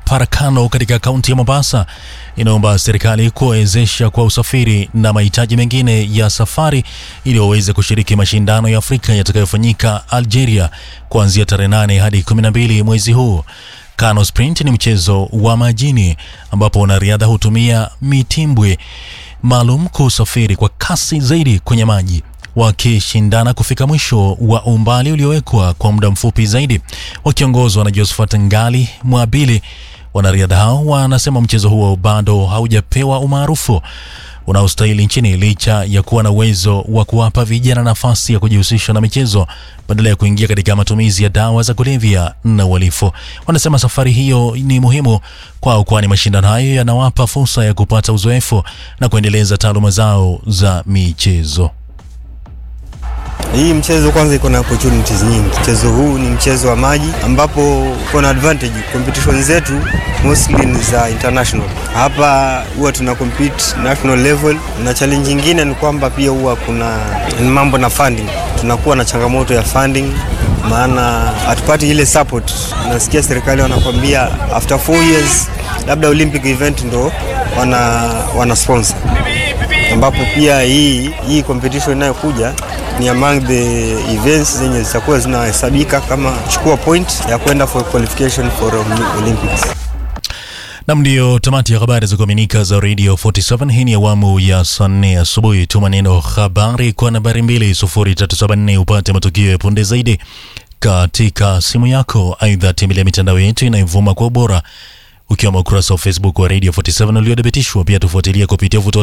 Parakano katika kaunti ya Mombasa inaomba serikali kuwawezesha kwa usafiri na mahitaji mengine ya safari ili waweze kushiriki mashindano ya Afrika yatakayofanyika Algeria kuanzia tarehe 8 hadi 12 mwezi huu. Kano Sprint ni mchezo wa majini ambapo wanariadha hutumia mitimbwi maalum kusafiri kwa kasi zaidi kwenye maji wakishindana kufika mwisho wa umbali uliowekwa kwa muda mfupi zaidi. Wakiongozwa na Josephat Ngali Mwabili, wanariadha hao wanasema mchezo huo bado haujapewa umaarufu unaostahili nchini licha ya kuwa na uwezo wa kuwapa vijana nafasi ya kujihusisha na michezo badala ya kuingia katika matumizi ya dawa za kulevya na uhalifu. Wanasema safari hiyo ni muhimu kwao, kwani mashindano hayo yanawapa fursa ya kupata uzoefu na kuendeleza taaluma zao za michezo. Hii mchezo kwanza iko na opportunities nyingi. Mchezo huu ni mchezo wa maji ambapo uko na advantage. Competition zetu mostly ni za international. Hapa huwa tuna compete national level, na challenge nyingine ni kwamba pia huwa kuna mambo na funding. Tunakuwa na changamoto ya funding, maana hatupati ile support. Nasikia serikali wanakwambia after 4 years labda Olympic event ndo wana, wana sponsor ambapo pia hii hii competition inayokuja ni among the events zenye zitakuwa zinahesabika kama chukua point ya kwenda for qualification for Olympics. Nam, ndiyo tamati ya habari za kuaminika za Radio 47. Hii ni awamu ya saa nne asubuhi. Tuma neno habari kwa nambari 20374 upate matukio ya punde zaidi katika simu yako. Aidha, tembelea mitandao yetu inayovuma kwa ubora ukiwemo ukurasa wa Facebook wa Radio 47 uliothibitishwa. Pia tufuatilia kupitia vuto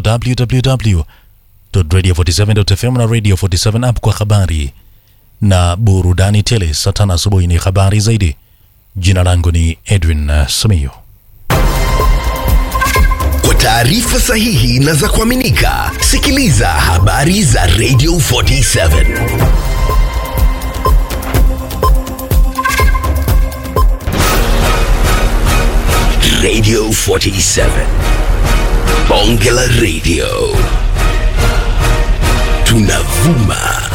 www.radio47.fm na Radio 47 app kwa habari na burudani tele. Saa tano asubuhi ni habari zaidi. Jina langu ni Edwin uh, Simiyu. Kwa taarifa sahihi na za kuaminika, sikiliza habari za Radio 47 Radio 47 Bonge la Radio tunavuma